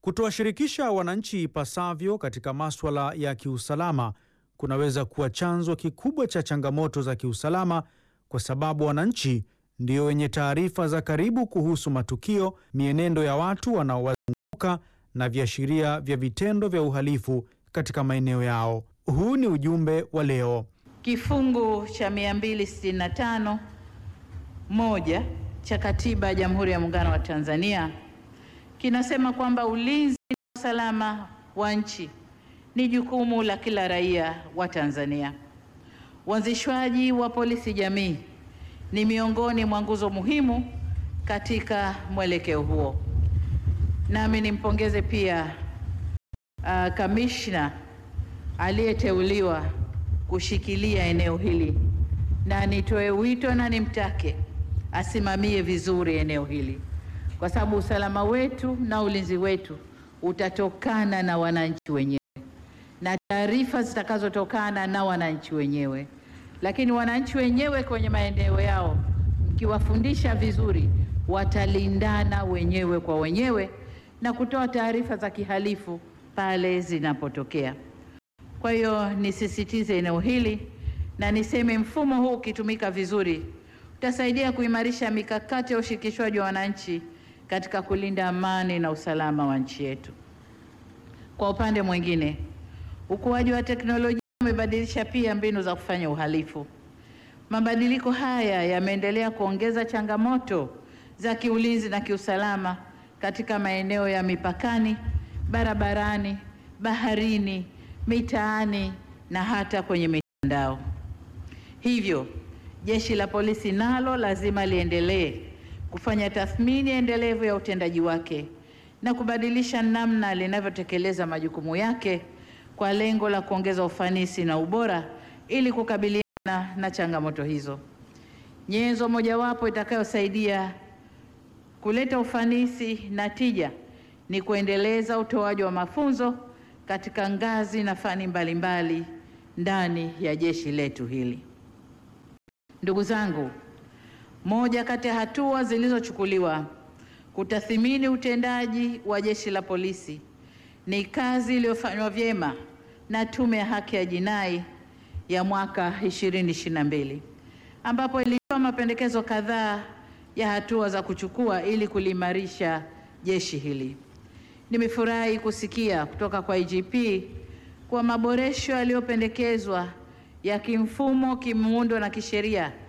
Kutowashirikisha wananchi ipasavyo katika maswala ya kiusalama kunaweza kuwa chanzo kikubwa cha changamoto za kiusalama kwa sababu wananchi ndio wenye taarifa za karibu kuhusu matukio, mienendo ya watu wanaowazunguka na viashiria vya vitendo vya uhalifu katika maeneo yao. Huu ni ujumbe wa leo. Kifungu cha 265 moja cha Katiba ya Jamhuri ya Muungano wa Tanzania kinasema kwamba ulinzi na usalama wa nchi ni jukumu la kila raia wa Tanzania. Uanzishwaji wa polisi jamii ni miongoni mwa nguzo muhimu katika mwelekeo huo. Nami nimpongeze pia uh, kamishna aliyeteuliwa kushikilia eneo hili na nitoe wito na nimtake asimamie vizuri eneo hili, kwa sababu usalama wetu na ulinzi wetu utatokana na wananchi wenyewe na taarifa zitakazotokana na wananchi wenyewe. Lakini wananchi wenyewe kwenye maeneo yao, mkiwafundisha vizuri, watalindana wenyewe kwa wenyewe na kutoa taarifa za kihalifu pale zinapotokea. Kwa hiyo nisisitize eneo hili na niseme mfumo huu ukitumika vizuri utasaidia kuimarisha mikakati ya ushirikishwaji wa wananchi katika kulinda amani na usalama wa nchi yetu. Kwa upande mwingine, ukuaji wa teknolojia umebadilisha pia mbinu za kufanya uhalifu. Mabadiliko haya yameendelea kuongeza changamoto za kiulinzi na kiusalama katika maeneo ya mipakani, barabarani, baharini, mitaani na hata kwenye mitandao. Hivyo, Jeshi la Polisi nalo lazima liendelee kufanya tathmini endelevu ya utendaji wake na kubadilisha namna linavyotekeleza majukumu yake kwa lengo la kuongeza ufanisi na ubora ili kukabiliana na changamoto hizo. Nyenzo mojawapo itakayosaidia kuleta ufanisi na tija ni kuendeleza utoaji wa mafunzo katika ngazi na fani mbalimbali ndani ya jeshi letu hili. Ndugu zangu, moja kati ya hatua zilizochukuliwa kutathimini utendaji wa jeshi la polisi ni kazi iliyofanywa vyema na Tume ya Haki ya Jinai ya mwaka 2022 ambapo ilitoa mapendekezo kadhaa ya hatua za kuchukua ili kuliimarisha jeshi hili. Nimefurahi kusikia kutoka kwa IGP kuwa maboresho yaliyopendekezwa ya kimfumo, kimuundo na kisheria